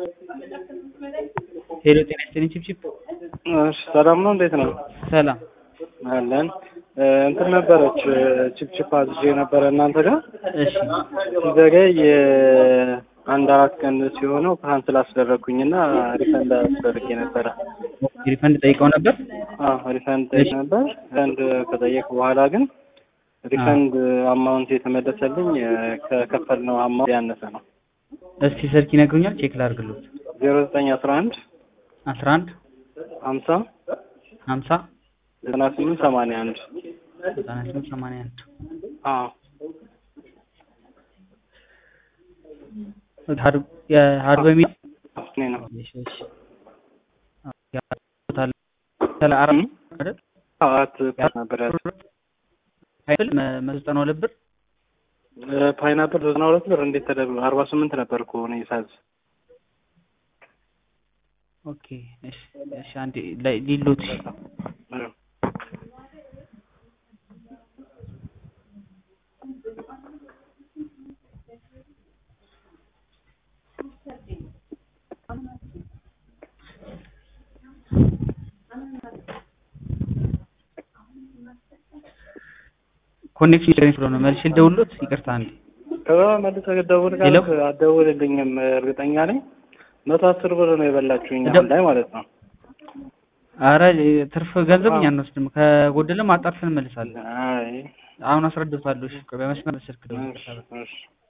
ሄሎ ጤና ይስጥልኝ ቺፕቺፕ እሺ ሰላም ነው። እንዴት ነው? ሰላም አለን እንትን ነበረች ቺፕቺፕ አዝዤ ነበረ እናንተ ጋር እሺ ሲዘገይ አንድ አራት ቀን ሲሆነው ካንስል አስደረግኩኝና ሪፈንድ አስደርጌ ነበረ። ሪፈንድ ጠይቀው ነበር አዎ ሪፈንድ ጠይቅ ነበር። ሪፈንድ ከጠየቅ በኋላ ግን ሪፈንድ አማውንት የተመለሰልኝ ከከፈልነው አማውንት ያነሰ ነው። እስቲ ስልክ ይነግሩኛል ቼክ ላድርግሎት ዜሮ ዘጠኝ አስራ አንድ አስራ አንድ ሀምሳ ሀምሳ ዘጠና ስምንት ሰማንያ አንድ ዘጠና ስምንት ሰማንያ አንድ አዎ የሀርብ የሚል እኔ ነው እሺ እሺ ስለ አራት አይደል አራት ፓይናፕል ነበር ያልኩት። አይደል መቶ ዘጠና ሁለት ብር ፓይናፕል ዘጠና ሁለት ብር እንዴት ተደርጎ አርባ ስምንት ነበር እኮ እኔ ሳዝ ኦኬ እሺ እሺ አንዴ ላይ ሊሎት እሺ ኮኔክሽን ችግር ስለሆነ መልሼ ልደውልሎት ይቅርታ አንዴ ከዛ መልሰህ ደውል ሄሎ? ካልክ አትደውልልኝም እርግጠኛ ነኝ መቶ አስር ብር ነው የበላችሁኝ እደ- አሁን ላይ ማለት ነው አረ ትርፍ ገንዘብ እኛ አንወስድም ከጎደለም አጣርተን እንመልሳለን አይ አሁን አስረድታለሁ እሺ ቆይ በመስመር ስልክ ደውል እሺ እሺ